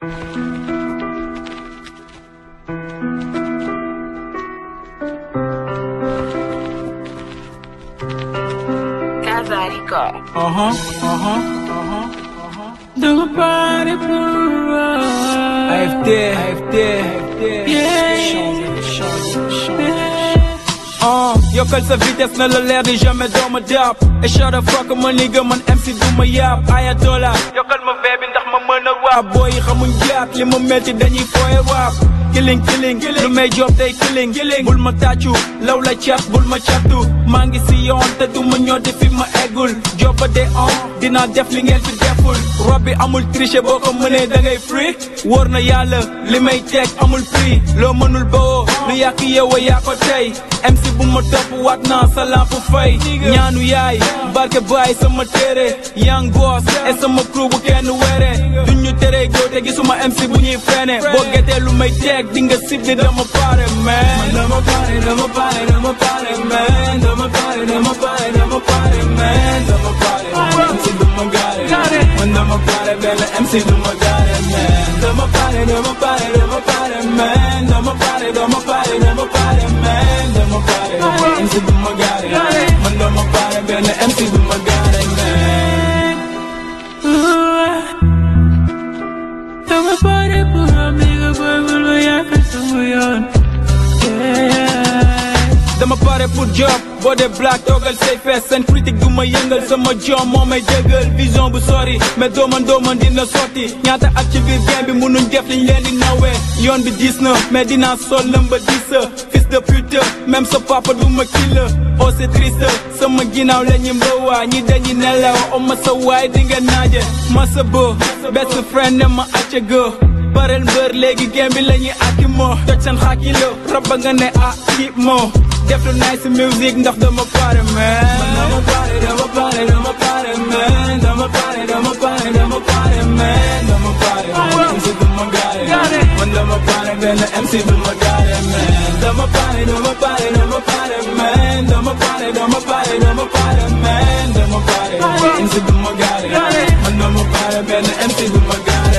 Cavarico. Uh-huh, uh-huh, uh-huh, uh-huh. Dama pare pura. AFD, AFD, AFD. Uh, yokkal sa vitesse na la leer ni jamais doo ma dab et shut the fuck ma nigga man MC du ma yàpp ayatola yokkal ma vee bi ndax ma mën a waap booy yi xamuñ jaat li ma metti dañuy fooye waap killing killing lu may job day killing bul ma tàccu law la cat bul ma cattu maa ngi si yoon te du ma ñoddi fi ma eggul job ba de on dinaa def li ngeen fi deful rob bi amul tricher boo ko mënee da ngay free wóor na yàlla li may teg amul prix loo mënul bawoo lu yàq yeewa yaa ko tey MC bu ma topp waat naa sa lamp fay ñaanu yaay barke baay sama téere young boss et sama crew bu kenn were duñ ñu tere góor te gisuma MC bu ñuy fene boo getee lu may teg di nga sib di dama pare man dama pare dama pare dama pare man dama pare dama pare dama pare man dama pare MC du ma gaare man dama pare benn MC du ma gaare man dama pare dama pare dama pare man dama pare dama pare dama pare man dama pare MC du ma gaare man dama pare benn MC du ma gaare man dama pare pour amiga boy bul ma yàq sama yoon dama pare pour job boo dee black toogal say fees seen critique du ma yëngal sama jom moo may dëggal vision bu sori mais dooman dooman dina sotti ñaata at ci biir game bi munuñ def liñ leen di nawee yoon bi diis na mais dinaa sol lëmba diis fils de pute même sa papa du ma killa oh c'est triste sama ginnaaw la ñu mbëwaa ñi dañuy nelaw o ma sa waay di nga naaje ma sa bo best friend ne ma acca go barel mbër léegi game bi la ñuy akki moo toj seen xaaki la rabba nga ne ah kii moo def lu nice music ndax dama pare man dama pare dama pare dama pare man dama pare dama pare dama pare man dama pare MC du ma gaare man dama pare benn MC du ma gaare man dama pare dama pare dama pare man dama pare dama pare dama pare man dama pare MC du ma gaare man dama pare benn MC du ma gaare